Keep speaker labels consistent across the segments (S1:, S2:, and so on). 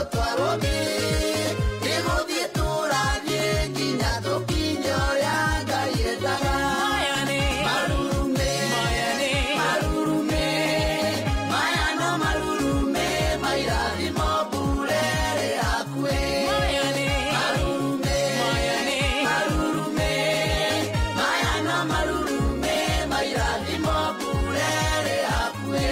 S1: twarũthi igũthiĩ tũrathiĩ nginya tũkinye ũrĩa ngai endaga marurume marurume maya no marurume mairathimo mbure ĩrĩ hakuhĩ marurume marurume maya no marurume mairathimo mbure ĩrĩ hakuhĩ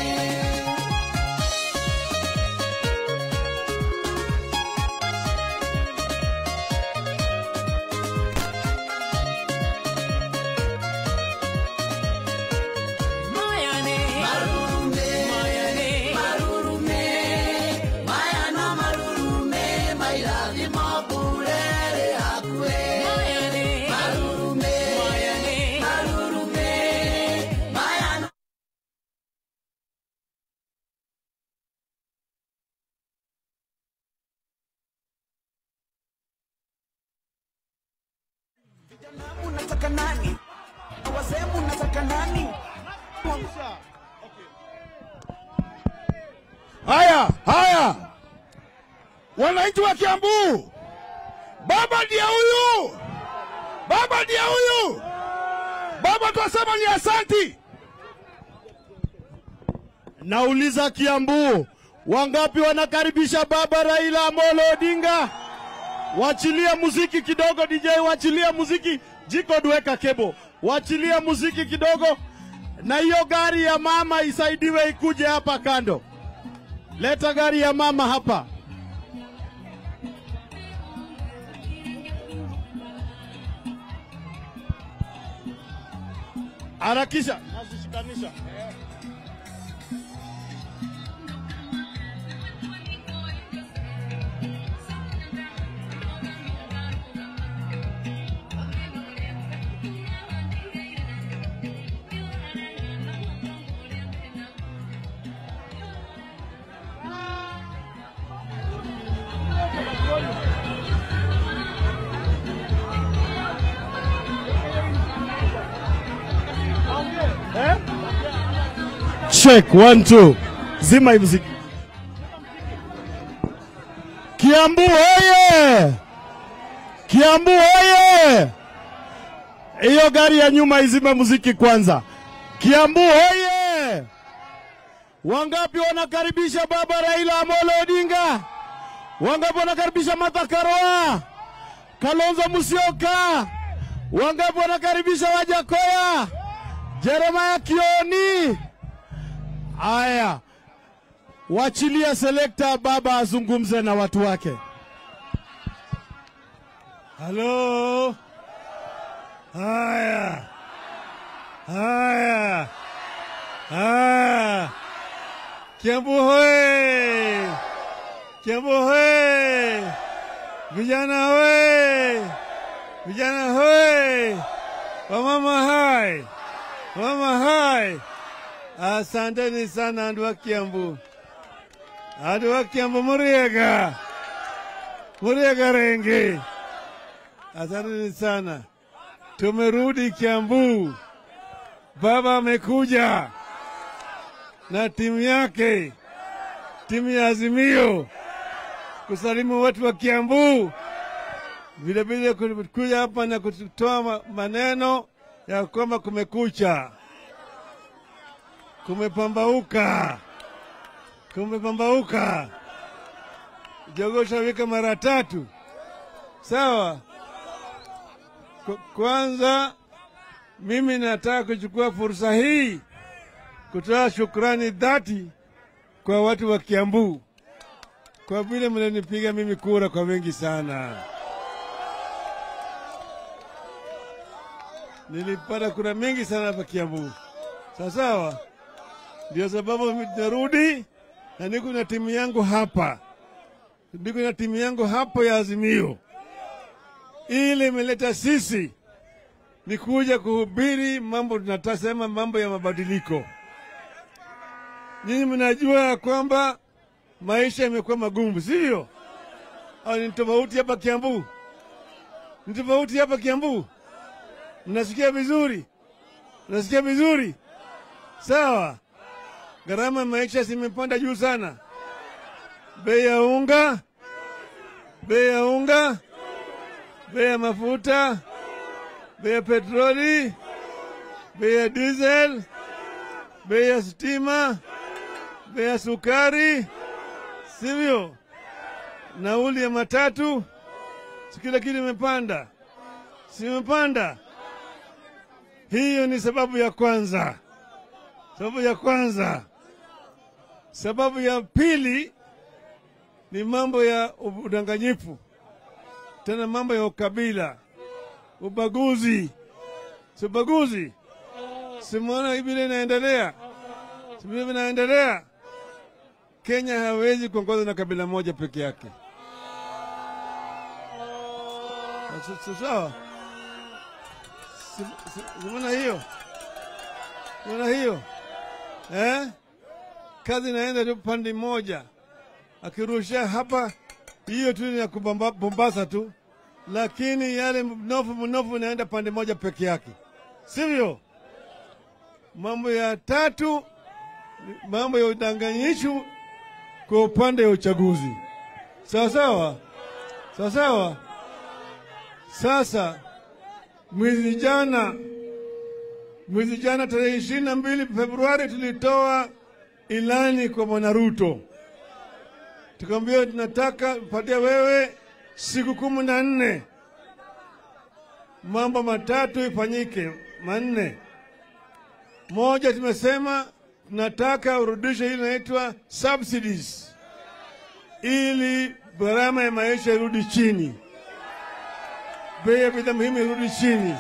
S1: marurume marurume maya no marurume mairathimo mbure ĩrĩ hakuhĩ marurume marurume maya no
S2: Unataka nani? Wazee unataka nani?
S3: Haya, haya, wananchi wa Kiambu, baba ndiye huyu, baba ndiye huyu, baba twasema ni asanti. Nauliza Kiambu, wangapi wanakaribisha baba Raila Amolo Odinga? Wachilie muziki kidogo, DJ, wachilie muziki. Jiko duweka kebo, wachilie muziki kidogo, na hiyo gari ya mama isaidiwe ikuje hapa kando. Leta gari ya mama hapa. Harakisha. Nazishikanisha. Check one two. Zima hii muziki. Kiambu oye! Kiambu oye! Hiyo gari ya nyuma izime muziki kwanza. Kiambu oye! Wangapi wanakaribisha baba Raila Amolo Odinga? Wangapi wanakaribisha Martha Karua? Kalonzo Musyoka? Wangapi wanakaribisha Wajakoya? Jeremiah Kioni? Aya, wachilia selekta baba azungumze na watu wake. Halo. Haya, haya, haya. Kiambu hoye! Kiambu hoye! Vijana hoye! Vijana hoye! Wamama hai! Wamama hai! Asanteni sana andu wa Kiambu, andu wa Kiambu muriega, muriega rengi. Asanteni sana, tumerudi Kiambu. Baba amekuja na timu yake, timu ya Azimio kusalimu watu wa Kiambu, vilevile kuja hapa na kutoa ma- maneno ya kwamba kumekucha kumepambauka, kumepambauka. Jogoo shawika mara tatu, sawa. Kwa- Kwanza mimi nataka kuchukua fursa hii kutoa shukrani dhati kwa watu wa Kiambu kwa vile mlinipiga mimi kura kwa wengi sana. Nilipata kura mingi sana hapa Kiambu, sawa sawa. Ndio sababu mimi narudi na niko na timu yangu hapa, niko na timu yangu hapo ya Azimio, ili imeleta sisi ni kuja kuhubiri mambo, tunatasema mambo ya mabadiliko. Nyinyi mnajua ya kwamba maisha yamekuwa magumu, sivyo? Au ni tofauti hapa Kiambu? Ni tofauti hapa Kiambu? Mnasikia vizuri? Mnasikia vizuri? Sawa. Gharama ya maisha zimepanda juu sana, bei ya unga, bei ya unga, bei ya mafuta, bei ya petroli, bei ya diesel, bei ya stima, bei ya sukari, sivyo? Nauli ya matatu, si kila kitu imepanda, si imepanda? Hiyo ni sababu ya kwanza, sababu ya kwanza. Sababu ya pili ni mambo ya udanganyifu, tena mambo ya ukabila, ubaguzi. Si ubaguzi, simuona hivi vile inaendelea, si vile vinaendelea. Kenya hawezi kuongozwa na kabila moja peke yake, Si- si- sawa? Si- si- Simuona hiyo, simuona hiyo eh? Kazi inaenda tu pande moja akirusha hapa, hiyo tu ni ya kubamba- Mombasa tu, lakini yale mnofu mnofu inaenda pande moja peke yake, sivyo? Mambo ya tatu, ni mambo ya udanganyifu kwa upande wa uchaguzi, sawa sawa, sawa sawa. Sasa mwezi jana, mwezi jana tarehe ishirini na mbili Februari tulitoa ilani kwa Bwana Ruto tukamwambia tunataka patia wewe siku kumi na nne mambo matatu ifanyike manne. Moja, tumesema tunataka urudishe ile inaitwa subsidies, ili gharama ya maisha irudi chini, bei ya bidhaa muhimu irudi chini.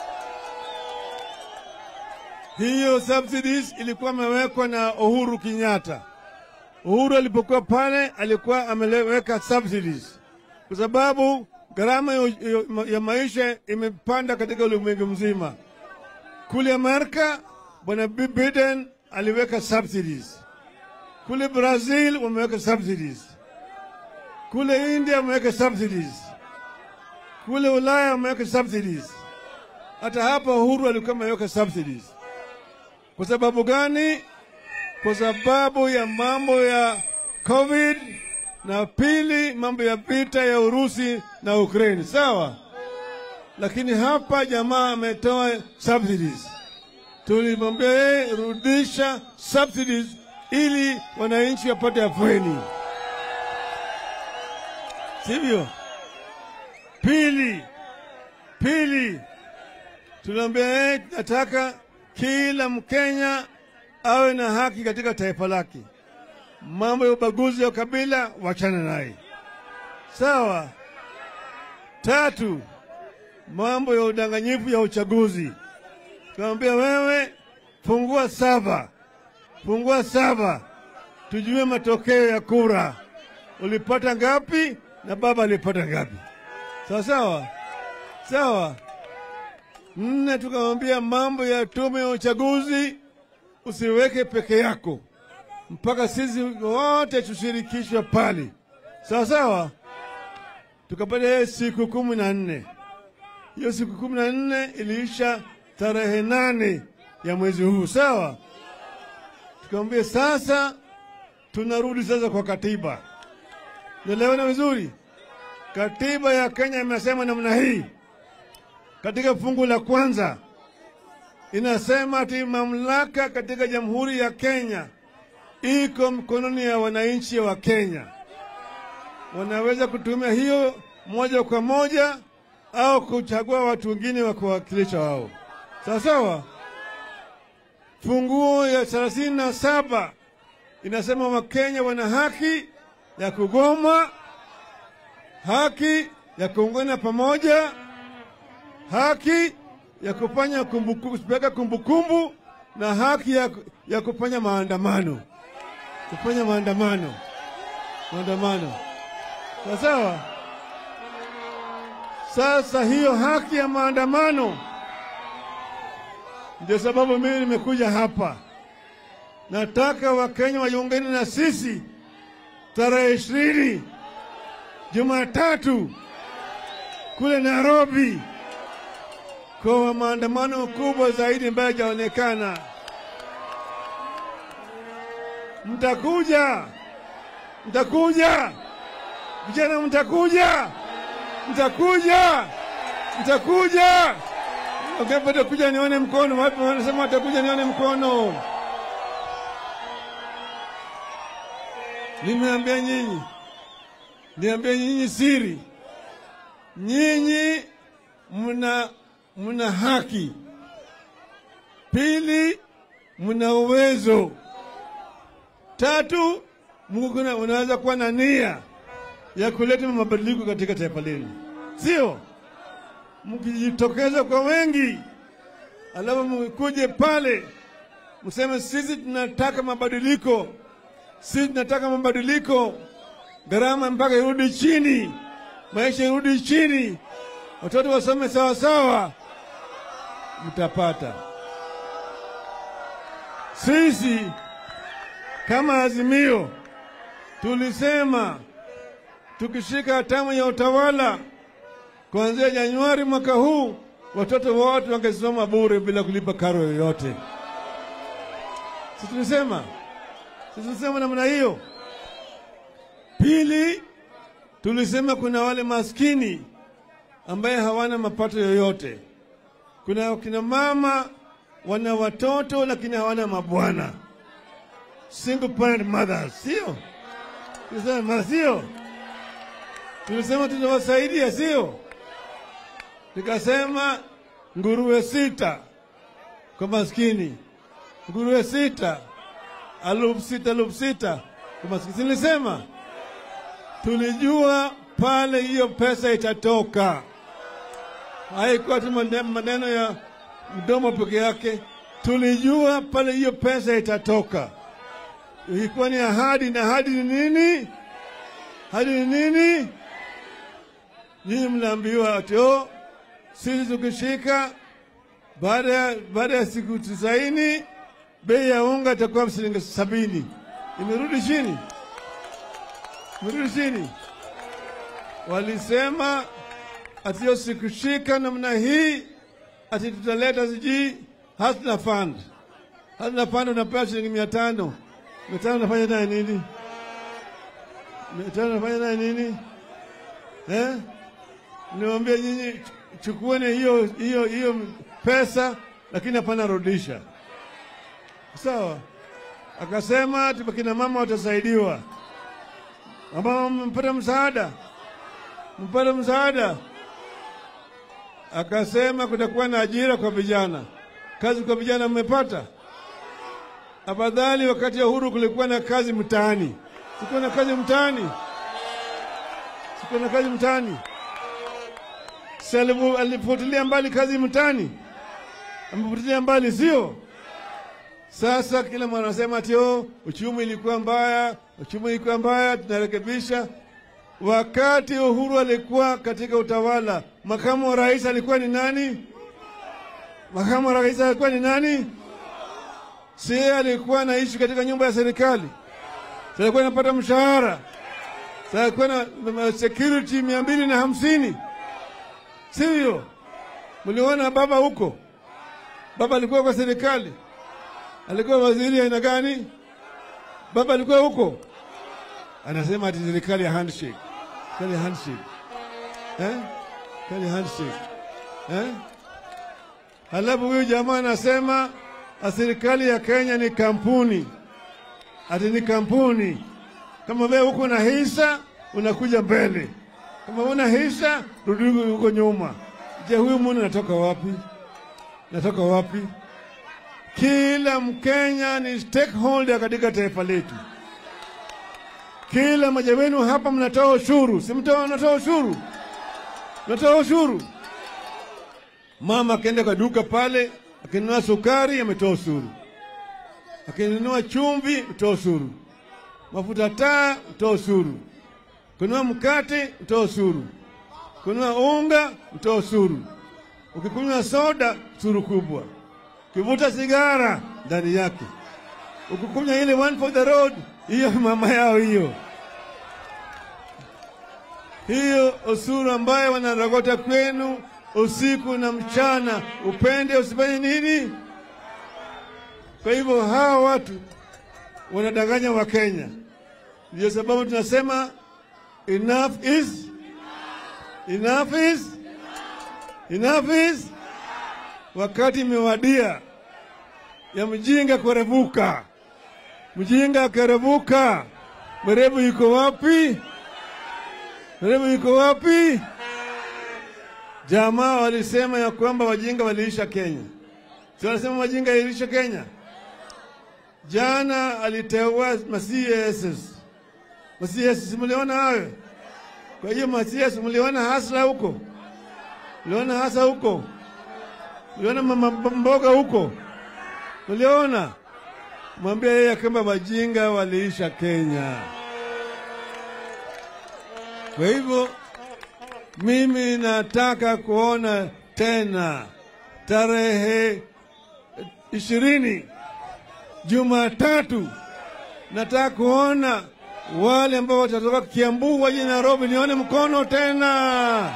S3: Hiyo subsidies ilikuwa imewekwa na Uhuru Kenyatta. Uhuru alipokuwa pale alikuwa ameweka subsidies kwa sababu gharama ya, ya, ya maisha imepanda katika ulimwengu mzima. Kule Amerika bwana Bi- Biden aliweka subsidies, kule Brazil wameweka subsidies, kule India wameweka subsidies, kule Ulaya wameweka subsidies. Hata hapa Uhuru alikuwa ameweka subsidies. Kwa sababu gani? kwa sababu ya mambo ya COVID na pili mambo ya vita ya Urusi na Ukraine, sawa. Lakini hapa jamaa ametoa subsidies, tulimwambia yeye rudisha subsidies ili wananchi wapate afueni, sivyo? Pili, pili tunaambia yeye nataka kila Mkenya awe na haki katika taifa lake. Mambo ya ubaguzi wa kabila wachana naye, sawa. Tatu, mambo ya udanganyifu ya uchaguzi, tunamwambia wewe, fungua saba, fungua saba, tujue matokeo ya kura, ulipata ngapi na baba alipata ngapi, sawa sawa sawa. Nne, tukamwambia mambo ya tume ya uchaguzi usiweke peke yako, mpaka sisi wote tushirikishwe pale, sawa sawa. Tukapata hiyo siku kumi na nne. Hiyo siku kumi na nne iliisha tarehe nane ya mwezi huu, sawa. Tukamwambia sasa tunarudi sasa kwa katiba. Naelewana vizuri? Katiba ya Kenya imesema namna hii katika fungu la kwanza inasema ati mamlaka katika Jamhuri ya Kenya iko mkononi ya wananchi wa Kenya. Wanaweza kutumia hiyo moja kwa moja au kuchagua watu wengine wa kuwakilisha wao, sawa sawa. Funguo ya thelathini na saba inasema Wakenya wana haki ya kugoma, haki ya kuungana pamoja, haki ya kufanya kumbukumbu, kupeleka kumbukumbu na haki ya, ya kufanya maandamano, kufanya maandamano, maandamano. Sawa sawa. Sasa hiyo haki ya maandamano ndio sababu mimi nimekuja hapa. Nataka Wakenya wajiungane na sisi tarehe ishirini Jumatatu kule Nairobi kwa maandamano kubwa zaidi ambayo hajaonekana. Mtakuja, Mtakuja vijana, mtakuja, mtakuja, mtakuja. Wangapi watakuja? Nione mkono. Wapi wanasema watakuja? Nione mkono. Nimeambia nyinyi, niambia nyinyi siri, nyinyi mna mna haki. Pili, mna uwezo. Tatu, Mungu kuna- unaweza kuwa na nia ya kuleta mabadiliko katika taifa lenu, sio mkijitokeza kwa wengi, alafu mkuje pale mseme sisi tunataka mabadiliko, sisi tunataka mabadiliko, gharama mpaka irudi chini, maisha irudi chini, watoto wasome sawa sawa, mtapata. Sisi kama Azimio tulisema tukishika hatamu ya utawala kuanzia Januari mwaka huu watoto wote wangesoma bure bila kulipa karo yoyote. Si tulisema, si tulisema namna hiyo. Pili, tulisema kuna wale maskini ambaye hawana mapato yoyote. Kuna wakina mama wana watoto lakini hawana mabwana, single parent mothers, sio? Tulisema sio? Tulisema tutawasaidia, sio? Nikasema nguruwe sita kwa maskini, nguruwe sita, alufu sita, alufu sita kwa maskini. Nilisema tulijua pale hiyo pesa itatoka, haikuwa tu mane- maneno ya mdomo peke yake. Tulijua pale hiyo pesa itatoka, ilikuwa ni ahadi. Na ahadi ni nini? Ahadi ni nini? Nyinyi mnaambiwa ati oh, sisi tukishika baada ya baada ya siku tisaini bei ya unga itakuwa shilingi sabini. Imerudi chini, imerudi chini. Walisema ati hiyo sikushika namna hii, ati tutaleta sijui hasna fund. Hasna fund unapewa shilingi mia tano. Mia tano unafanya naye nini? Mia tano unafanya naye nini eh? Niwaambia nyinyi chukueni hiyo hiyo hiyo pesa, lakini hapana rudisha. Sawa? Akasema ati kina mama watasaidiwa. Mama mpata msaada, mpata msaada. Akasema kutakuwa na ajira kwa vijana, kazi kwa vijana mmepata. Afadhali wakati ya uhuru kulikuwa na kazi mtaani, sikuwa na kazi mtaani, sikuwa na kazi mtaani si alifu- alifutilia mbali kazi mtaani, amefutilia mbali, sio? Sasa kila mwana anasema ati oh, uchumi ilikuwa mbaya, uchumi ilikuwa mbaya, tunarekebisha. Wakati Uhuru alikuwa katika utawala, makamu wa rais alikuwa ni nani? Makamu wa rais alikuwa ni nani? Si yeye alikuwa anaishi katika nyumba ya serikali, si alikuwa anapata mshahara, si alikuwa na na security mia mbili na hamsini sivyo? Mliona baba huko, baba alikuwa kwa serikali, alikuwa waziri aina gani? Baba alikuwa huko, anasema ati serikali ya handshake, serikali ya handshake eh? serikali ya handshake eh? Halafu huyu jamaa anasema a serikali ya Kenya ni kampuni, ati ni kampuni. Kama wewe huko na hisa unakuja mbele, kama una hisa rudi huko nyuma. Je, huyu mwana natoka wapi? Natoka wapi? Kila Mkenya ni stakeholder katika taifa letu. Kila mmoja wenu hapa mnatoa ushuru, si mtoa, mnatoa ushuru, mnatoa ushuru. Mama akienda kwa duka pale, akinunua sukari ametoa ushuru, akinunua chumvi mtoa ushuru, mafuta taa mtoa ushuru, kununua mkate mtoa ushuru, kununua unga mtoa ushuru, ukikunywa soda ushuru kubwa, ukivuta sigara ndani yake, ukikunywa ile one for the road, hiyo mama yao hiyo hiyo ushuru ambayo wanarogota kwenu usiku na mchana, upende usifanye nini. Kwa hivyo hawa watu wanadanganya Wakenya, Ndio sababu tunasema enough is enough is enough is, wakati imewadia ya mjinga kurevuka. Mjinga akirevuka, mwerevu yuko wapi? Mwerevu yuko wapi? Jamaa walisema ya kwamba wajinga waliisha Kenya, si wanasema wajinga iliisha Kenya. Jana aliteua ma-CASs. Ma-CS mliona hayo? Kwa hiyo ma-CS mliona hasla huko, mliona hasa huko, mliona mama mboga huko, mliona. Mwambia yeye kwamba wajinga waliisha Kenya. Kwa hivyo mimi nataka kuona tena tarehe ishirini Jumatatu, nataka kuona wale ambao watatoka Kiambu waje Nairobi, nione mkono tena.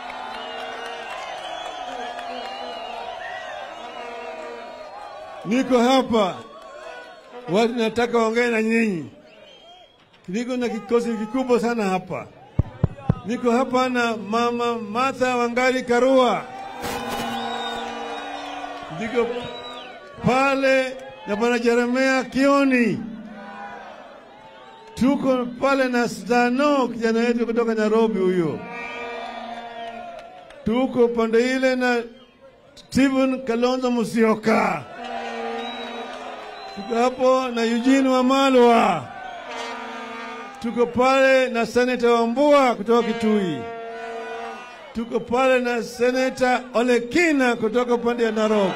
S3: Niko hapa, watu nataka waongee na nyinyi. Niko na kikosi kikubwa sana hapa. Niko hapa na mama Martha Wangari Karua, niko pale na bwana Jeremia Kioni, tuko pale na Stano, kijana wetu kutoka Nairobi huyo, tuko pande ile na Stephen Kalonzo Musyoka, tuko hapo na Eugene Wamalwa, tuko pale na Seneta Wambua kutoka Kitui, tuko pale na Seneta Olekina kutoka upande ya Narok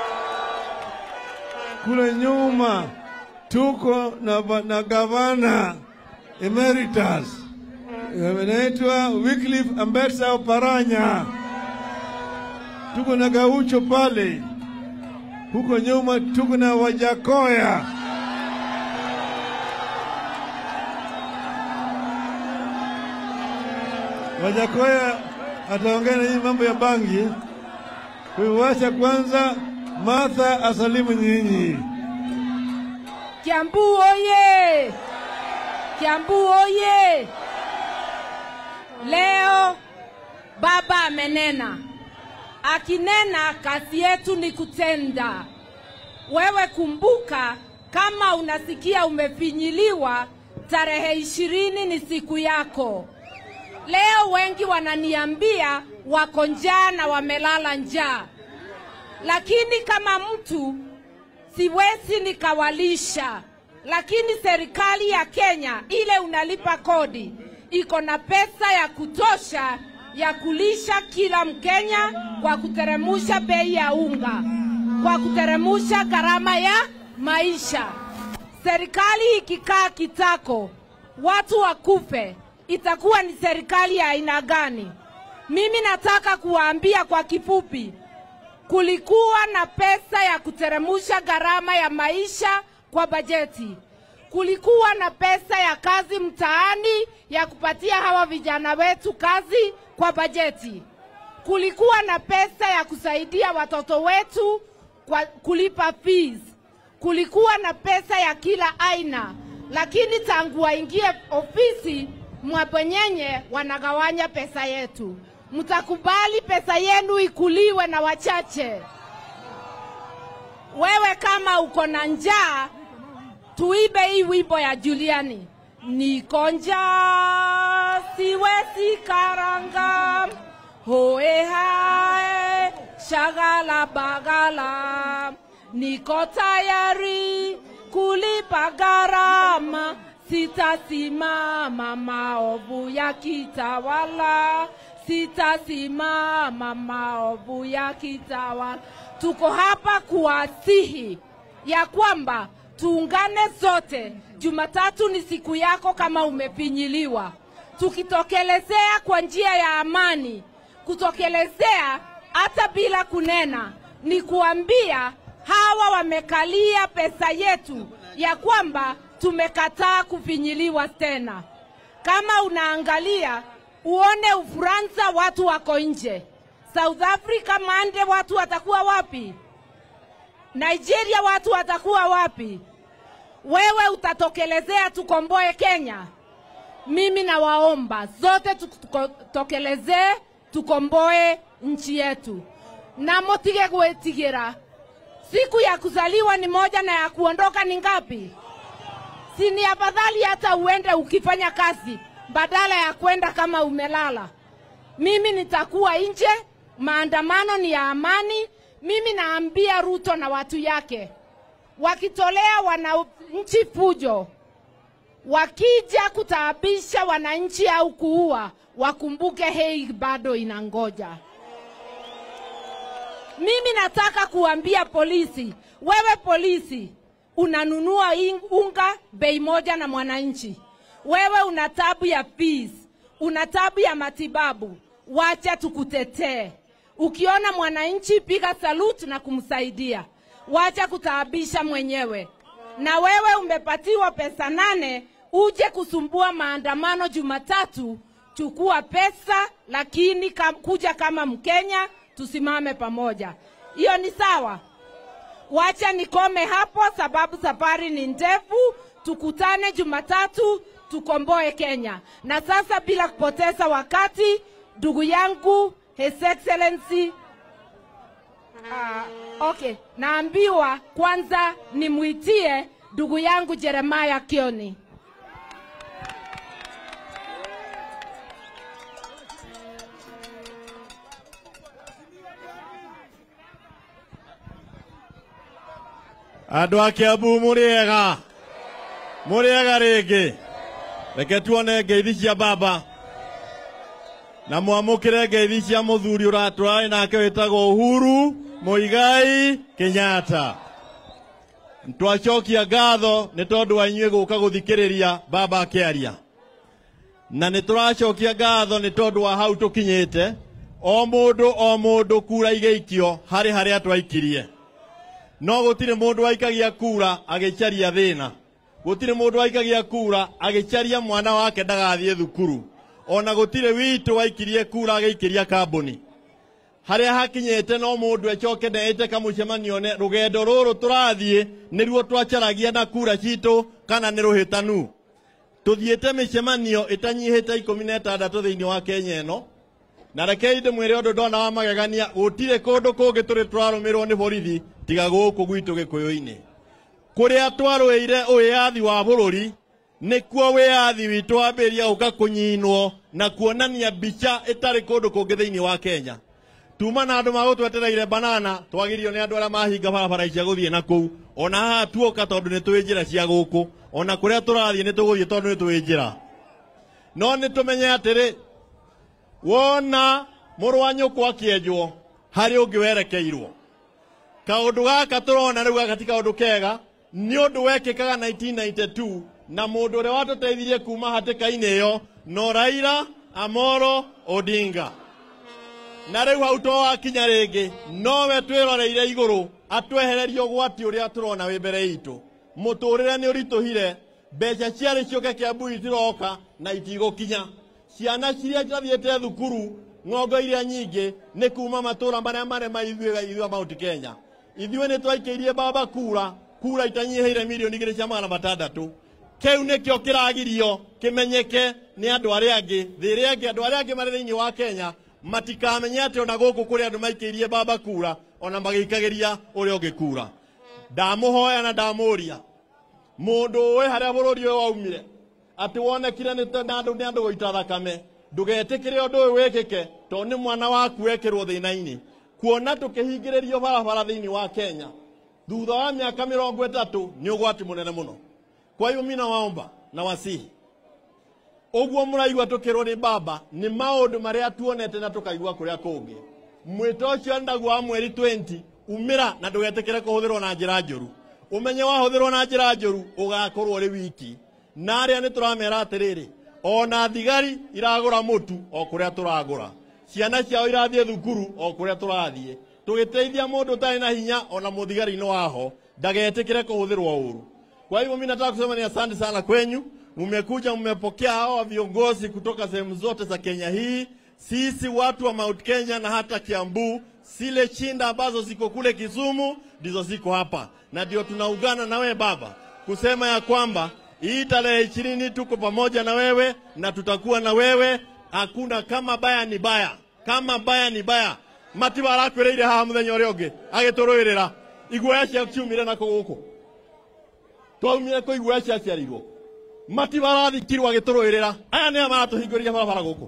S3: kule nyuma tuko na, na gavana emeritus anaitwa Wycliffe Ambetsa Oparanya, tuko na Gaucho pale huko nyuma, tuko na Wajakoya, Wajakoya ataongea na nyinyi mambo ya bangi. Kwa hiyo wacha kwanza Martha asalimu nyinyi.
S4: Kiambu oye! Kiambu oye! Leo baba amenena, akinena kazi yetu ni kutenda. Wewe kumbuka, kama unasikia umefinyiliwa, tarehe ishirini ni siku yako. Leo wengi wananiambia wako njaa na wamelala njaa lakini kama mtu siwezi nikawalisha, lakini serikali ya Kenya ile unalipa kodi iko na pesa ya kutosha ya kulisha kila Mkenya kwa kuteremusha bei ya unga, kwa kuteremusha gharama ya maisha. Serikali ikikaa kitako watu wakufe, itakuwa ni serikali ya aina gani? Mimi nataka kuwaambia kwa kifupi, kulikuwa na pesa ya kuteremusha gharama ya maisha kwa bajeti. Kulikuwa na pesa ya kazi mtaani ya kupatia hawa vijana wetu kazi kwa bajeti. Kulikuwa na pesa ya kusaidia watoto wetu kwa kulipa fees. Kulikuwa na pesa ya kila aina, lakini tangu waingie ofisi mwabwenyenye wanagawanya pesa yetu mtakubali pesa yenu ikuliwe na wachache. Wewe kama uko na njaa, tuibe hii wimbo ya Juliani. Niko njaa, siwezi karanga, hoe hae, shagala bagala, niko tayari kulipa gharama, sitasimama maovu yakitawala sitasimama maovu ya kitawala. Tuko hapa kuwasihi ya kwamba tuungane zote. Jumatatu ni siku yako kama umefinyiliwa, tukitokelezea kwa njia ya amani, kutokelezea hata bila kunena, ni kuambia hawa wamekalia pesa yetu ya kwamba tumekataa kufinyiliwa tena. Kama unaangalia uone Ufaransa watu wako nje, South Africa mande watu watakuwa wapi? Nigeria watu watakuwa wapi? Wewe utatokelezea tukomboe Kenya? mimi nawaomba zote tutokelezee, tukomboe nchi yetu, na mutige gwĩtigĩra. Siku ya kuzaliwa ni moja na ya kuondoka ni ngapi? Si ni afadhali hata uende ukifanya kazi badala ya kwenda kama umelala. Mimi nitakuwa nje, maandamano ni ya amani. Mimi naambia Ruto na watu yake, wakitolea wananchi fujo, wakija kutaabisha wananchi au kuua, wakumbuke hei bado inangoja. Mimi nataka kuambia polisi, wewe polisi unanunua ing- unga bei moja na mwananchi, wewe una tabu ya fees, una tabu ya matibabu, wacha tukutetee. Ukiona mwananchi, piga salute na kumsaidia, wacha kutaabisha mwenyewe. Na wewe umepatiwa pesa nane uje kusumbua maandamano Jumatatu, chukua pesa, lakini kam, kuja kama Mkenya, tusimame pamoja. Hiyo ni sawa? Wacha nikome hapo, sababu safari ni ndefu. Tukutane Jumatatu, tukomboe Kenya. Na sasa bila kupoteza wakati, ndugu yangu His Excellency uh, okay, naambiwa kwanza nimwitie ndugu yangu Jeremiah Kioni.
S5: andå a kä ambu må rä ega må rä ega rä ngä reke tuone ngeithi cia baba na mwamå kä re ngeithi cia må thuri å ratå rarä nake wä tagwo uhuru må igai kenyatta twacokia ngatho nä tondå wa inyuä gå ka gå thikä rä ria baba akä aria na nä tå racokia ngatho nä tondå wa hau tå kinyä te o må ndå o må ndå kura igäikio harä harä a twaikirie no gũtirĩ mũndũ waikagia kura agĩcaria thĩna gũtirĩ mũndũ waikagia kura agĩcaria mwana wake ndagathiĩ thukuru ona gũtirĩ witũ waikirie kura agĩikĩria kambũni harĩa hakinyĩte no mũndũ ecoke neĩte kamũcemanio ne rũgendo rũrũ tũrathiĩ nĩruo twacaragia na kura citũ kana nĩ rũhĩtanu tũthiĩte mĩcemanio ĩtanyihĩte ikũmi na ĩtandatũ thĩinĩ wa kenya ĩno na rekei ndĩmwĩre ũndũ ndona wa magegania gũtirĩ kũndũ kũngĩ tũrĩ tũrarũmĩrwo nĩ borithi tiga gũkũ gwitũ gĩkũyũ-inĩ kũrĩa twarũĩire wĩyathi wa bũrũri nĩkuo wĩyathi witũ wambĩrĩria gũka kũnyinwo na kuonania mbica ĩtarĩ kũndũ kũngĩ thĩinĩ wa kenya tuma na andũ magũtwetereire banana twagirio nĩ andũ arĩa mahinga barabara cia gũthiĩ na kũu ona haha tuoka tondũ nĩ tũĩ njĩra cia gũkũ ona kũrĩa tũrathiĩ nĩ tũgũthiĩ tondũ nĩ tũĩ njĩra no nĩ tũmenye atĩrĩ wona mũrũ wa nyũkwa akĩenjwo harĩ ũngĩ werekeirwo kaũndũ gaka tũrona rĩu gaka ti kaũndũ kega nĩ ũndũ wekĩkaga 1992 na mũndũ ũrĩa watũteithirie kuma hatĩka-inĩ ĩyo no Raila Amolo Odinga na rĩu hau to wakinya rĩngĩ nowe twĩroreire igũrũ atwehererie ũgwati ũrĩa tũrona wĩ mbere itũ mũtũrĩre nĩ ũritũhire mbeca ciarĩ ciũke kĩambu itiroka na itigũkinya ciana ciria ciathiĩte thukuru ng'ongo iria nyingĩ nĩ kuma matũra marĩa marema ithuĩ ithuĩ Mount Kenya ithuĩ nĩ twaikĩirie baba kura kura itanyihĩire milioni igĩrĩ cia magana matandatũ kĩu nĩkĩo kĩragirio kĩmenyeke nĩ andũ arĩa angĩ thĩ ĩrĩa angĩ andũ arĩa angĩ marĩ thĩinĩ wa Kenya matikamenye atĩ ona gũkũ kũrĩ andũ maikĩirie baba kura ona magĩikagĩria ũrĩa ũngĩ kura ndamũhoya na ndamũria mũndũ ũĩ harĩa bũrũri ũyũ waumire atĩ wonekire nĩ ta- na andũ nĩ andũ gũita thakame ndũgetĩkĩre ũndũ ũyũ wĩkĩke tondũ nĩ mwana waku wekĩrwo thĩna-inĩ kuona tũkĩhingĩrĩrio barabara thĩinĩ wa Kenya thutha wa mĩaka mĩrongo ĩtatũ nĩ ũgwati mũnene mũno kwa hiyo mimi nawaomba na wasihi ũguo mũraigua tũkĩrwo nĩ baba nĩ maũndũ marĩa tuonete na tũkaigua kũrĩa kũngĩ mwĩto ũcio ndaguo wa mweri 20 umĩra na ndũgetĩkĩre kũhũthĩrwo na njĩra njũru ũmenye wahũthĩrwo na njĩra njũru ũgakorwo ũrĩ wiki na arĩa nĩ tũramera atĩrĩrĩ ona thigari iragũra mũtu o kũrĩa tũragũra ciana ciao irathiĩ thukuru o kũrĩa tũrathiĩ tũgĩteithia mũndũ ũtarĩ na hinya ona mũthigari-inĩ waho ndagetĩkĩre kũhũthĩrwo ũru kwa hivyo mimi nataka kusema ni asante sana kwenyu, mmekuja mmepokea hawa viongozi kutoka sehemu zote za Kenya hii. Sisi watu wa Mount Kenya na hata Kiambu, zile shinda ambazo ziko kule Kisumu ndizo ziko hapa, na ndio tunaungana na wewe baba kusema ya kwamba Hii tarehe ishirini tuko pamoja na wewe na tutakuwa na wewe. Hakuna kama baya ni baya, kama baya ni baya. Matiba arakwireire haha muthenya uria ungi agiturwirira iguoya cia ciumire nako guku twaumire kå iguoya ciaciarirwo matiba arathikirwo agĩtũrũĩrĩra aya nĩo maratũhingũria barabara gũkũ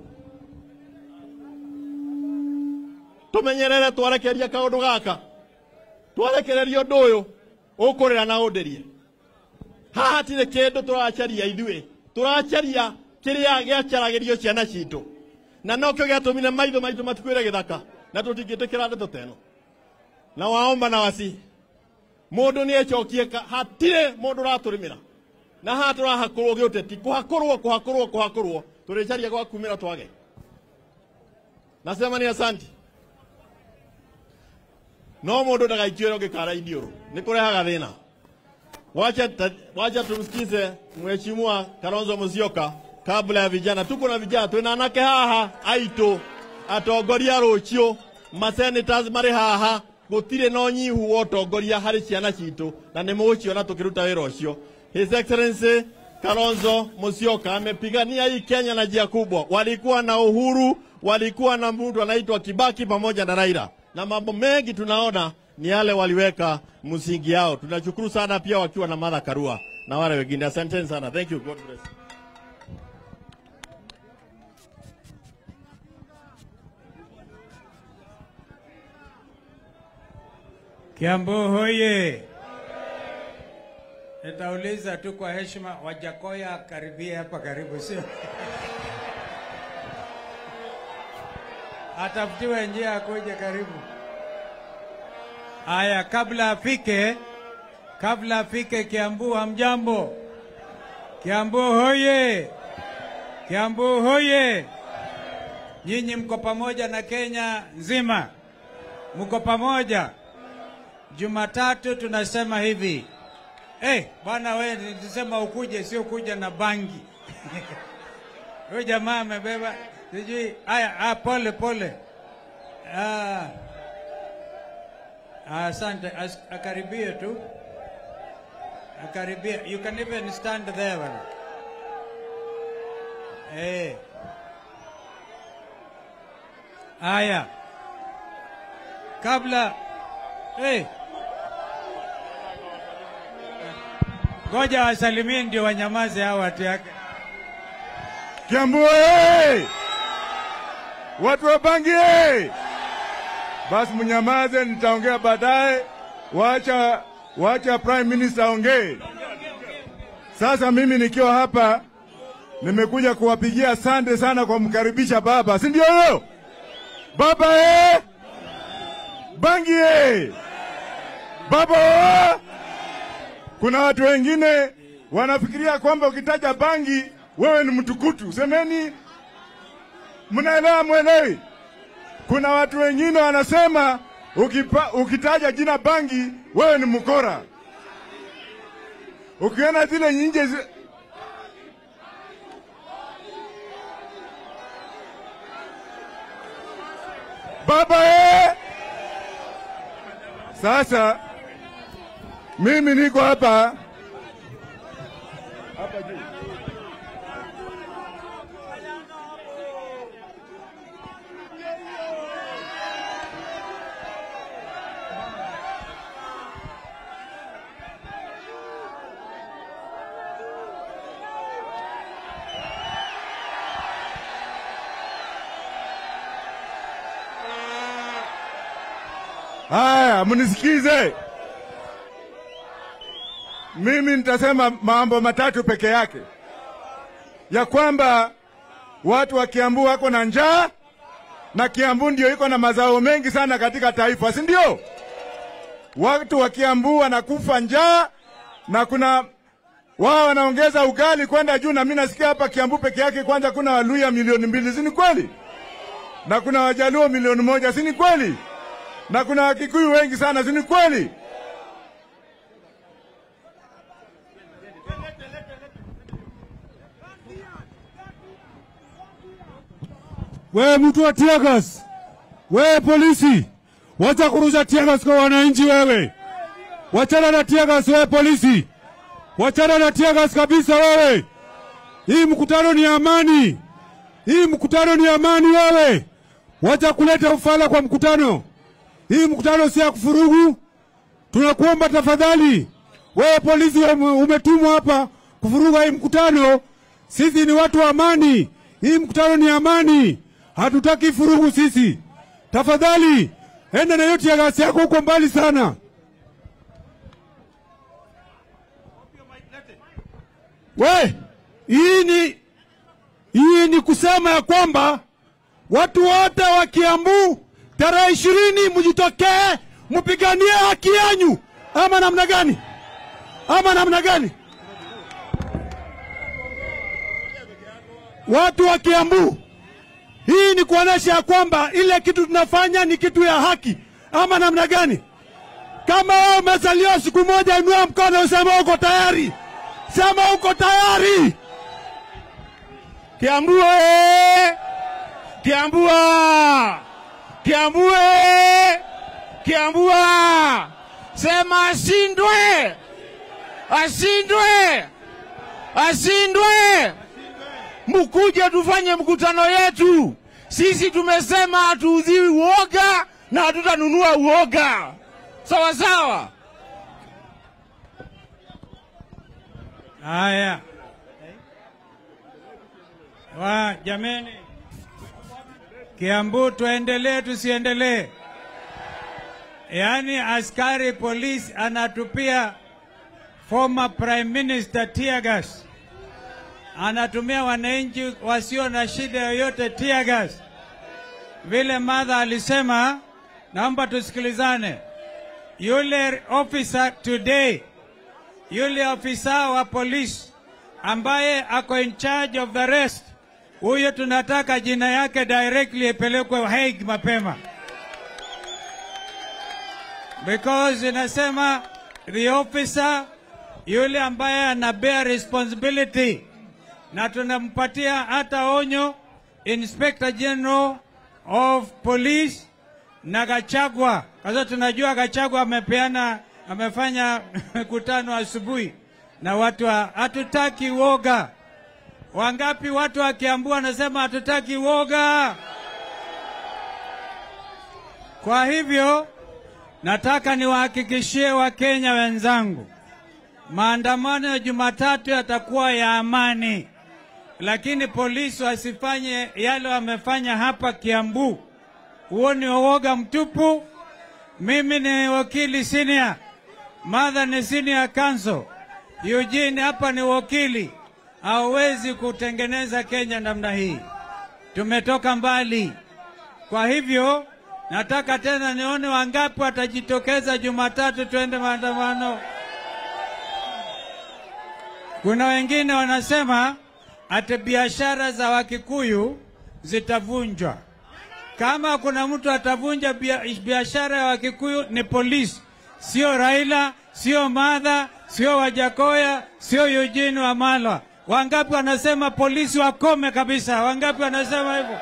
S5: tũmenyerere twarekeria kaũndũ gaka twarekereria ũndũ ũyũ ũkũrĩra na ũndĩrie haha hatirĩ kĩndũ tũracaria ithuĩ tũracaria kĩrĩa gĩacaragĩrio ciana citũ na nokĩo gĩatũmire maitho maitũ matikuĩre gĩthaka na tũtingĩtĩkĩra ndeto teno na waomba na wasi mundu nä ecokie hatirä må ndå ratå na haha tå rahakå rwo gä å teti kå hakå rwo kå hakå rwo kå hakå rwo tå rä caria gwa kumä ra twage nasema ni asanti no må ndå ndagaikio rwo gä kara iniå nä kå rehaga thä na wacha, ta- wacha tumsikize mheshimiwa Kalonzo Musyoka kabla ya vijana. Tuko na vijana, twina anake haha aitũ atongoria rũciũ masenators marĩ haha gũtirĩ na ũnyihu wa ũtongoria harĩ ciana citũ na nĩ mũgũciona tũkĩruta wĩra ũcio. His Excellency Kalonzo Musyoka amepigania hii Kenya na njia kubwa. Walikuwa na uhuru, walikuwa na mtu anaitwa Kibaki pamoja na Raila, na mambo mengi tunaona ni yale waliweka msingi yao. Tunashukuru sana pia wakiwa na Martha Karua na wale wengine. Asanteni sana. Thank you. God bless.
S6: Kiambu hoye! Nitauliza tu kwa heshima, Wajakoya karibie hapa karibu, sio? Atafutiwe njia akuje karibu. Aya, kabla afike, kabla afike Kiambu, hamjambo? Kiambu hoye! Kiambu hoye! Nyinyi mko pamoja na Kenya nzima, mko pamoja. Jumatatu tunasema hivi hey, bwana we nilisema ukuje, sio kuja na bangi huyu jamaa amebeba sijui haya. Ah, pole pole. Ah, ah, asante. As, akaribie tu, akaribie. You can even stand there bwana. Eh. Haya, kabla hey. Ngoja wasalimie ndio wanyamaze hao watu yake.
S7: Kiambu oye! Watu wa Bangi oye! Basi mnyamaze, nitaongea baadaye. Wacha, wacha Prime Minister aongee. Sasa mimi nikiwa hapa nimekuja kuwapigia asante sana kwa kumkaribisha baba, si ndio huyo baba eh? Bangi eh? Baba oh! Kuna watu wengine wanafikiria kwamba ukitaja bangi wewe ni mtukutu. Semeni, mnaelewa mwelewi? Kuna watu wengine wanasema ukipa, ukitaja jina bangi wewe ni mkora. Ukiona zile nyinje zi... baba eh! Sasa mimi niko hapa hapa juu. Haya, mnisikize. Mimi nitasema mambo matatu peke yake, ya kwamba watu wa Kiambu wako na njaa na Kiambu ndio iko na mazao mengi sana katika taifa, si ndio? Watu wa Kiambu wanakufa njaa na kuna wao wanaongeza ugali kwenda juu, na mimi nasikia hapa Kiambu peke yake kwanza kuna Waluya milioni mbili, si ni kweli? Na kuna Wajaluo milioni moja, si ni kweli? Na kuna Wakikuyu wengi sana, si ni kweli?
S8: Wewe mtu wa tiagas, wewe polisi, wacha kurusha tiagas kwa wananchi. Wewe wachana na tiagas, wewe polisi, wachana na tiagas kabisa wewe. Hii mkutano ni amani, hii mkutano ni amani wewe. Wacha kuleta ufala kwa mkutano. Hii mkutano si ya kufurugu. Tunakuomba tafadhali, wewe polisi ume- umetumwa hapa kufuruga hii mkutano. Sisi ni watu wa amani, hii mkutano ni amani, hatutaki furugu sisi. Tafadhali enda na hiyo tiagasi yako huko mbali sana. We, hii ni hii ni kusema ya kwamba watu wote wa Kiambu tarehe ishirini mjitokee mpiganie haki yanyu, ama namna gani? Ama namna gani? Watu wa Kiambu, hii ni kuonesha ya kwamba ile kitu tunafanya ni kitu ya haki, ama namna gani? Kama wewe umezaliwa siku moja, inua mkono useme uko tayari, sema uko tayari.
S3: Kiambu oye! Kiambua! Kiambu oye! Kiambua! Sema ashindwe! Ashindwe! Ashindwe! Mkuje tufanye mkutano yetu. Sisi tumesema hatuudhiwi uoga na hatutanunua uoga. Sawa sawa.
S6: Haya, wa jameni, Kiambu tuendelee tusiendelee? Yaani askari polisi anatupia former prime minister tear gas, anatumia wananchi wasio na shida yoyote tear gas. Vile madha alisema, naomba tusikilizane. Yule officer today yule afisa wa polisi ambaye ako in charge of the rest, huyo tunataka jina yake directly ipelekwe Hague mapema, because inasema the officer yule ambaye ana bear responsibility, na tunampatia hata onyo Inspector General of Police na Gachagua, kwa sababu tunajua Gachagua amepeana amefanya mkutano asubuhi na watu wa hatutaki woga. Wangapi watu wa Kiambu wanasema hatutaki woga? Kwa hivyo nataka niwahakikishie Wakenya wenzangu, maandamano ya Jumatatu yatakuwa ya amani, lakini polisi wasifanye yale wamefanya hapa Kiambu. Huo ni uoga mtupu. Mimi ni wakili senior, Martha ni senior counsel, Eugene hapa ni wakili. Hauwezi kutengeneza Kenya namna hii, tumetoka mbali. Kwa hivyo nataka tena nione wangapi watajitokeza Jumatatu twende maandamano. Kuna wengine wanasema ati biashara za Wakikuyu zitavunjwa. Kama kuna mtu atavunja bia- biashara ya Wakikuyu ni polisi, sio Raila, sio Madha, sio Wajakoya, sio Eugene Wamalwa. Wangapi wanasema polisi wakome kabisa? Wangapi wanasema hivyo?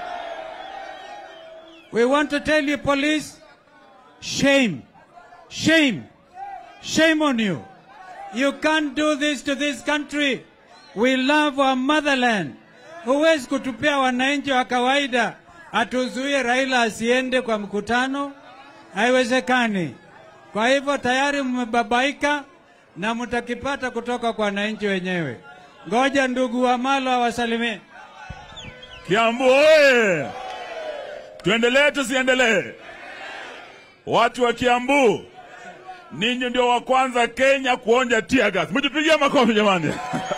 S6: We want to tell you police, shame, shame, shame on you. You can't do this to this country. We love our motherland. Huwezi kutupia wananchi wa kawaida atuzuie Raila asiende kwa mkutano, haiwezekani. Kwa hivyo tayari mmebabaika na mtakipata kutoka kwa wananchi wenyewe. Ngoja ndugu Wamalo awasalimie.
S9: Kiambu oye! Tuendelee tusiendelee? Watu wa Kiambu, ninyi ndio wa kwanza Kenya kuonja tear gas. Mjipigie makofi jamani.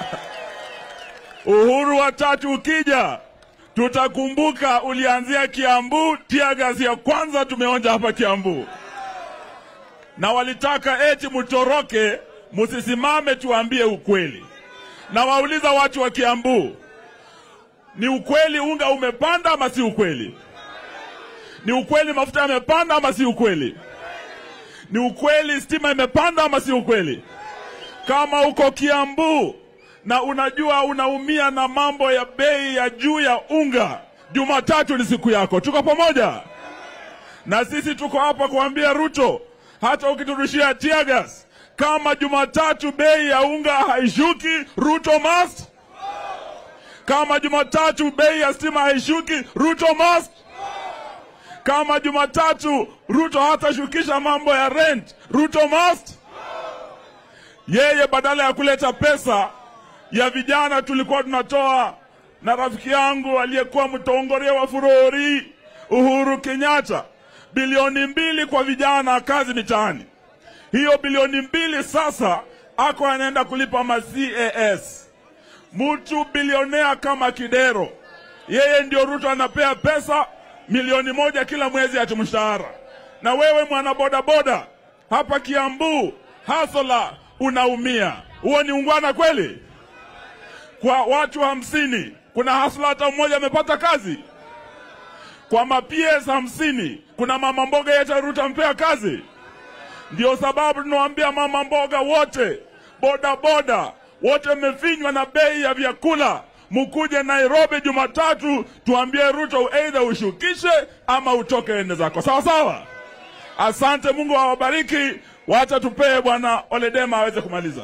S9: Uhuru wa tatu ukija, tutakumbuka ulianzia Kiambu. Tear gas ya kwanza tumeonja hapa Kiambu, na walitaka eti mtoroke, msisimame tuambie ukweli. Na wauliza watu wa Kiambu, ni ukweli unga umepanda ama si ukweli? Ni ukweli mafuta yamepanda ama si ukweli? Ni ukweli stima imepanda ama si ukweli? Kama uko Kiambu na unajua unaumia na mambo ya bei ya juu ya unga, Jumatatu ni siku yako. Tuko pamoja na sisi, tuko hapa kuambia Ruto, hata ukiturushia tear gas, Kama Jumatatu bei ya unga haishuki, Ruto must. Kama Jumatatu bei ya stima haishuki, Ruto must. Kama Jumatatu Ruto hatashukisha mambo ya rent, Ruto must. Yeye badala ya kuleta pesa ya vijana tulikuwa tunatoa na rafiki yangu aliyekuwa mtongoria wa Furori Uhuru Kenyatta, bilioni mbili kwa vijana kazi mitaani. Hiyo bilioni mbili sasa ako anaenda kulipa ma CAS. Mtu bilionea kama Kidero, yeye ndio Ruto anapea pesa milioni moja kila mwezi ati mshahara. Na wewe mwana bodaboda hapa Kiambu hasola unaumia. Huo ni ungwana kweli? Kwa watu hamsini kuna hasla hata mmoja amepata kazi? Kwa maps hamsini kuna mama mboga yetu Ruto ampea kazi? Ndio sababu tunawaambia mama mboga wote, boda boda wote mmefinywa na bei ya vyakula, mkuje Nairobi Jumatatu tuambie Ruto either ushukishe ama utoke ende zako, sawa sawa. Asante, Mungu awabariki. Wacha tupee bwana Oledema aweze kumaliza.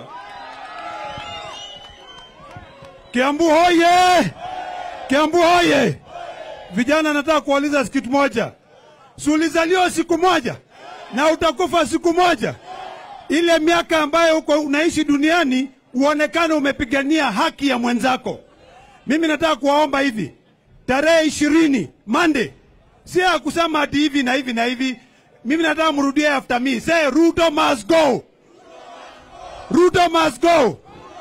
S8: Kiambu hoye! Kiambu hoye! Vijana, nataka kuuliza kitu moja. Si ulizaliwa siku moja na utakufa siku moja. Ile miaka ambayo uko unaishi duniani uonekane umepigania haki ya mwenzako. Mimi nataka kuwaomba hivi, tarehe ishirini Monday, si ya kusema ati hivi na hivi na hivi. Mimi nataka mrudie after me, say Ruto must go, Ruto must go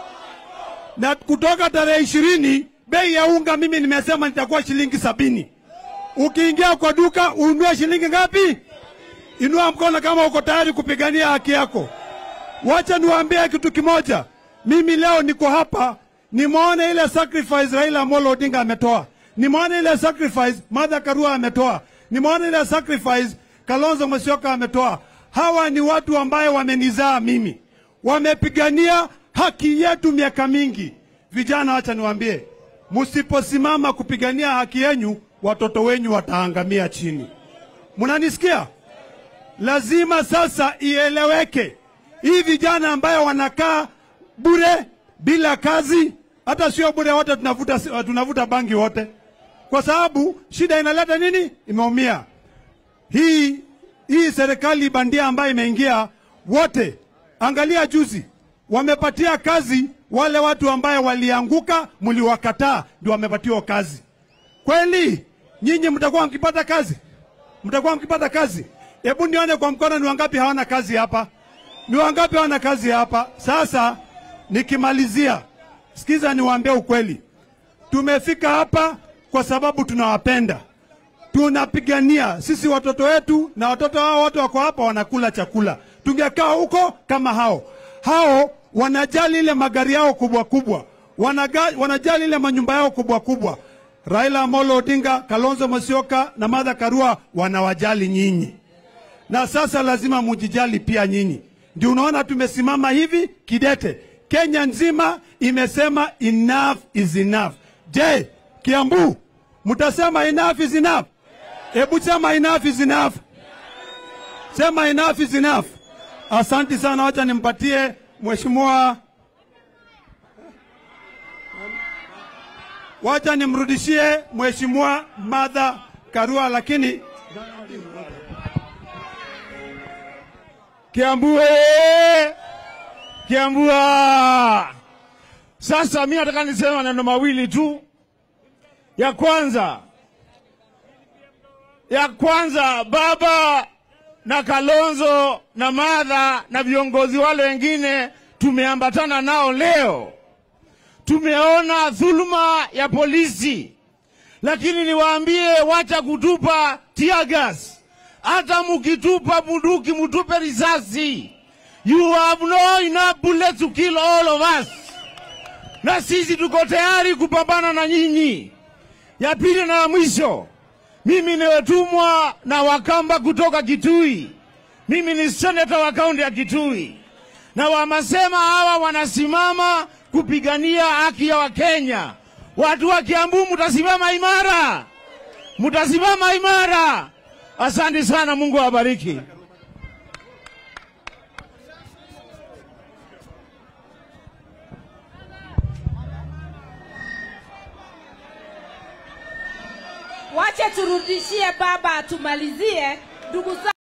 S8: na kutoka tarehe ishirini bei ya unga mimi nimesema nitakuwa shilingi sabini. Ukiingia kwa duka ununue shilingi ngapi? Inua mkono kama uko tayari kupigania haki yako. Wacha niwaambie kitu kimoja, mimi leo niko hapa, nimeona ile sacrifice Raila Amolo Odinga ametoa, nimeona ile sacrifice Martha Karua ametoa, nimeona ile sacrifice Kalonzo Musyoka ametoa. Hawa ni watu ambaye wamenizaa mimi, wamepigania haki yetu miaka mingi. Vijana, wacha niwaambie, msiposimama kupigania haki yenyu, watoto wenyu wataangamia chini. Mnanisikia? Lazima sasa ieleweke, hii vijana ambayo wanakaa bure bila kazi, hata sio bure, wote tunavuta, tunavuta bangi wote, kwa sababu shida inaleta nini? Imeumia hii hii serikali bandia ambayo imeingia, wote angalia juzi wamepatia kazi wale watu ambaye walianguka, mliwakataa, ndio wamepatiwa kazi. Kweli nyinyi mtakuwa mkipata kazi? Mtakuwa mkipata kazi? Hebu nione kwa mkono, ni wangapi hawana kazi hapa? Ni wangapi hawana kazi hapa? Sasa nikimalizia, sikiza niwaambie ukweli, tumefika hapa kwa sababu tunawapenda, tunapigania sisi watoto wetu, na watoto hao watu wako hapa wanakula chakula. Tungekaa huko kama hao hao wanajali ile magari yao kubwa kubwa, wanaga, wanajali ile manyumba yao kubwa kubwa. Raila Amolo Odinga, Kalonzo Musyoka na Martha Karua wanawajali nyinyi, na sasa lazima mujijali pia nyinyi. Ndio unaona tumesimama hivi kidete. Kenya nzima imesema enough is enough. Je, Kiambu mtasema enough is enough? Hebu sema enough is enough, sema enough is enough. Asanti sana, wacha nimpatie mheshimiwa, wacha nimrudishie mheshimiwa Martha Karua, lakini
S10: Kiambu ee! Kiambu ah! Sasa mi nataka niseme maneno mawili tu. Ya kwanza, ya kwanza baba na Kalonzo na Martha na viongozi wale wengine tumeambatana nao leo, tumeona dhuluma ya polisi, lakini niwaambie, wacha kutupa tear gas. Hata mukitupa bunduki, mutupe risasi. You have no enough bullets to kill all of us, na sisi tuko tayari kupambana na nyinyi. Ya pili na ya mwisho, mimi nimetumwa na Wakamba kutoka Kitui. Mimi ni seneta wa kaunti ya Kitui, na wamesema hawa wanasimama kupigania haki ya Wakenya. Watu wa Kiambu, mtasimama imara, mtasimama imara. Asante sana, Mungu awabariki.
S4: wache turudishie baba atumalizie. Ndugu zangu,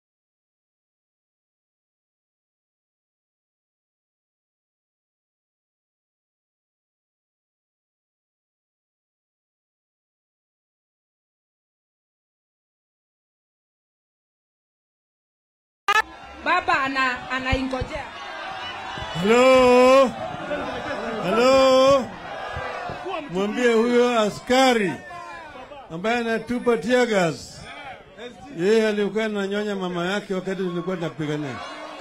S4: baba ana anaingojea.
S3: Halo, halo, mwambie huyo askari ambaye anatupa tear gas, yeye alikuwa ananyonya mama yake wakati tulikuwa tunapigania.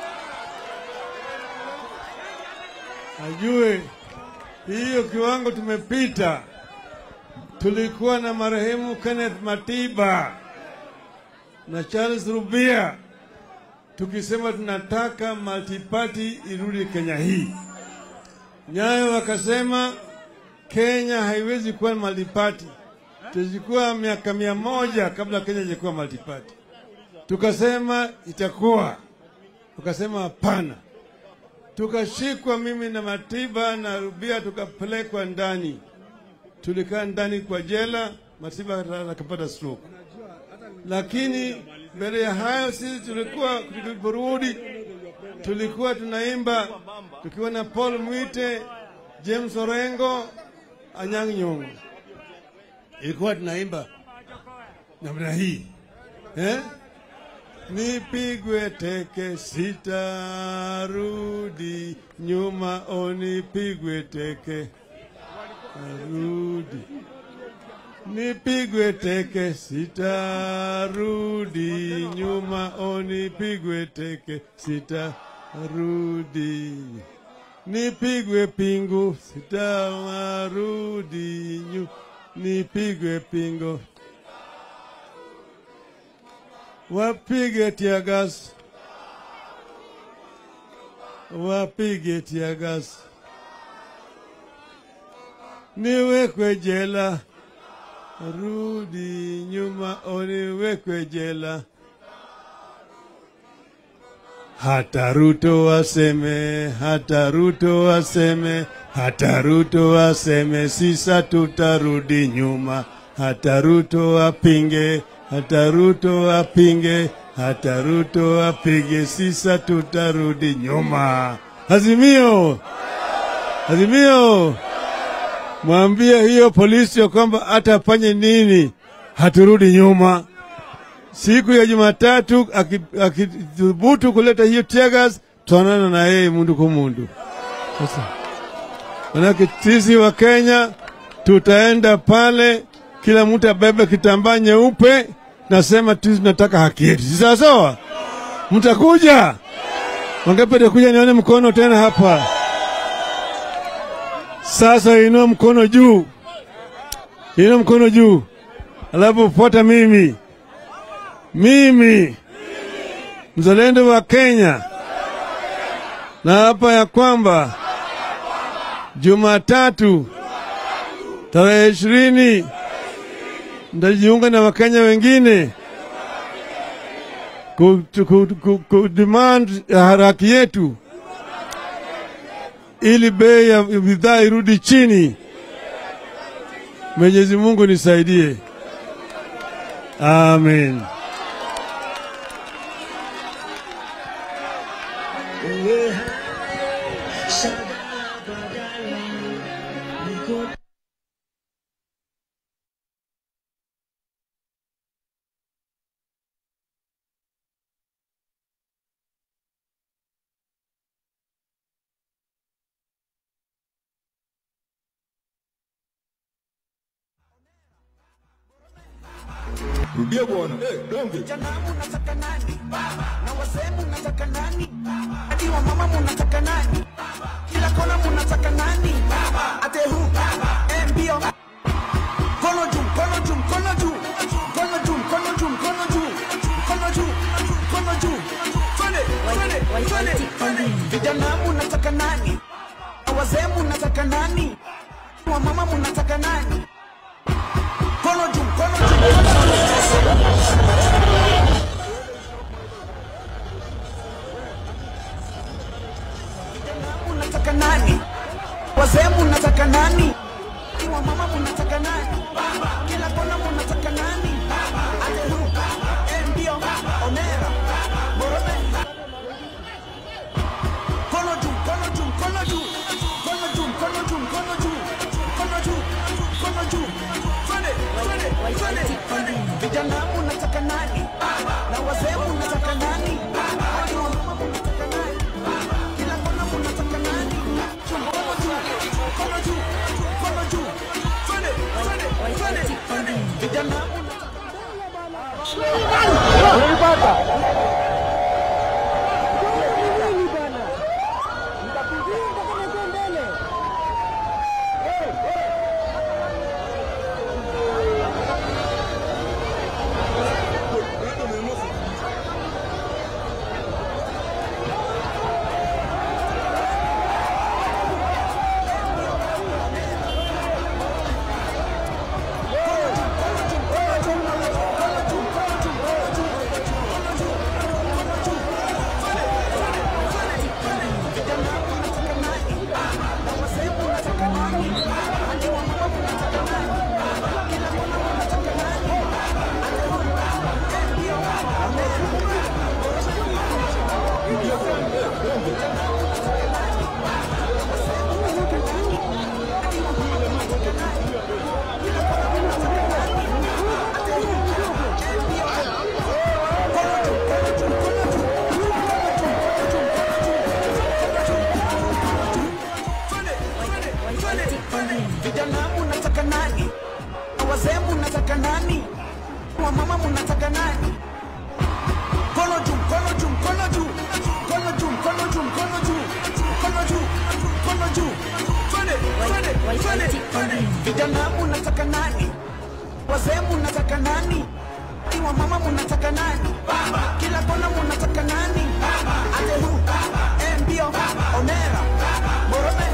S3: Ajue hiyo kiwango tumepita. Tulikuwa na marehemu Kenneth Matiba na Charles Rubia tukisema tunataka multiparty irudi Kenya hii. Nyayo wakasema Kenya haiwezi kuwa multiparty, tuzikuwa miaka mia moja kabla Kenya ilikuwa multiparty. Tukasema itakuwa, tukasema hapana. Tukashikwa mimi na Matiba na Rubia, tukapelekwa ndani, tulikaa ndani kwa jela. Matiba akapata stroke lakini mbele ya hayo sisi tulikuwa tuliporudi, tulikuwa tunaimba tukiwa na Paul Mwite, James Orengo, Anyang' Nyong'o, ilikuwa tunaimba namna hii eh? Nipigwe teke sitarudi nyuma, o nipigwe teke arudi nipigwe teke sitarudi nyuma, o nipigwe teke sitarudi, nipigwe pingu sitarudi nyu, nipigwe pingo, wapige tiagas, wapige tiagas, niwekwe jela rudi nyuma uniwekwe jela. Hata Ruto aseme, hata Ruto aseme, hata Ruto aseme, sisa tutarudi nyuma. Hata Ruto apinge, hata Ruto apinge, hata Ruto apige, sisa tutarudi nyuma. Azimio, Azimio mwambie hiyo polisi ya kwamba atafanye nini, haturudi nyuma. Siku ya Jumatatu akithubutu kuleta hiyo teargas, tutaonana na yeye mundu kwa mundu. Sasa manake sisi wa Kenya tutaenda pale, kila mtu abebe kitambaa nyeupe, nasema tu tunataka haki yetu, si sawa sawa? Mtakuja wangapi? Atakuja nione mkono tena hapa. Sasa inua mkono juu, inua mkono juu, alafu fuata mimi. Mimi mzalendo wa Kenya, na hapa ya kwamba Jumatatu tarehe ishirini ndajiunga na Wakenya wengine kudemand haki yetu ili bei ya bidhaa irudi chini. Mwenyezi Mungu nisaidie, amen.
S7: Rudia bwana. Eh, donge.
S2: Vijana munataka nani? Na wazee munataka nani? Hadi wa mama munataka nani? Kila kona munataka nani? Ate hu? Eh, mbio. Mkono juu, mkono juu, mkono juu. Mkono juu, mkono juu, mkono juu. Mkono juu, mkono juu. Twende, twende, twende, twende. Vijana munataka nani? Na wazee munataka nani? Wa mama munataka nani? Mkono juu, mkono juu, mkono juu. munataka nani? Wazee munataka nani? Wa mama munataka nani? Kila kona munataka nani? vijana vijana munataka nani Na wazee munataka nani wamama munataka nani mkono juu mkono juu mkono juu mkono juu mkono juu mkono juu mkono juu mkono juu twende twende twende twende vijana munataka nani wazee munataka nani Ni wamama munataka nani kila kona munataka nani ate hu eh, mbio onera morome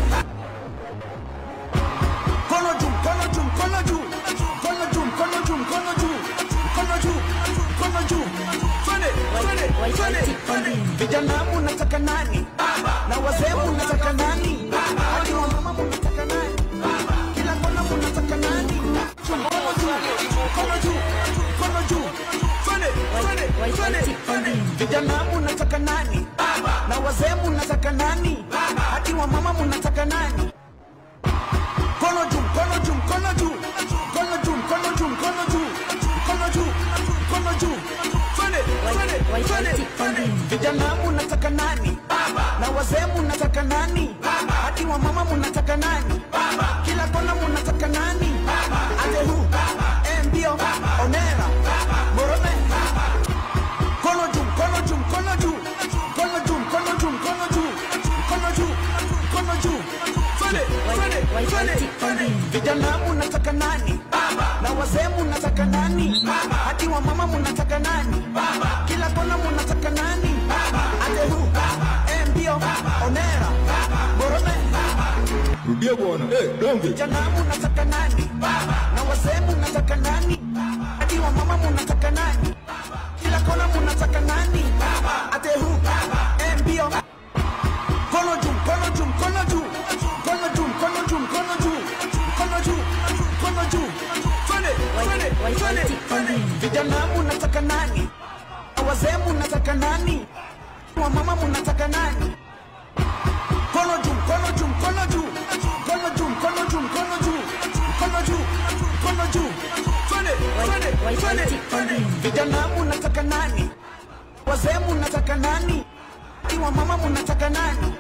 S2: mkono juu mkono juu mkono juu mkono juu mkono juu mkono juu mkono juu mkono juu twende twende twende twende vijana munataka nani na wazee munataka nani hadi wamama munataka nani kila kona munataka nani mkono juu mkono juu mkono juu twende twende twende twende vijana munataka nani na wazee munataka nani hadi wamama munataka nani mkono juu mkono juu mkono juu mkono juu mkono juu mkono juu mkono juu mkono juu twende twende twende twende vijana munataka nani na wazee munataka nani hadi wamama munataka nani kila kona munataka nani ate hu eh, mbio onera morome mkono juu mkono juu mkono juu mkono juu mkono juu mkono juu mkono juu mkono juu twende twende twende twende vijana munataka nani na wazee munataka nani hadi wamama munataka nani kila kona munataka nani ate hu eh, mbio onera morome
S7: Rudia bwana. Eh, donge.
S2: vijana munataka nani na wazee munataka nani hadi wamama munataka nani kila kona munataka nani ate hu eh, mbio mkono juu mkono juu mkono juu mkono juu mkono juu mkono juu mkono juu mkono juu twende twende twende twende vijana munataka nani na wazee munataka nani wamama munataka nani mkono juu mkono juu mkono juu mkono juu mkono juu mkono juu mkono juu mkono juu twende twende twende twende vijana munataka nani wazee munataka nani ni wamama munataka nani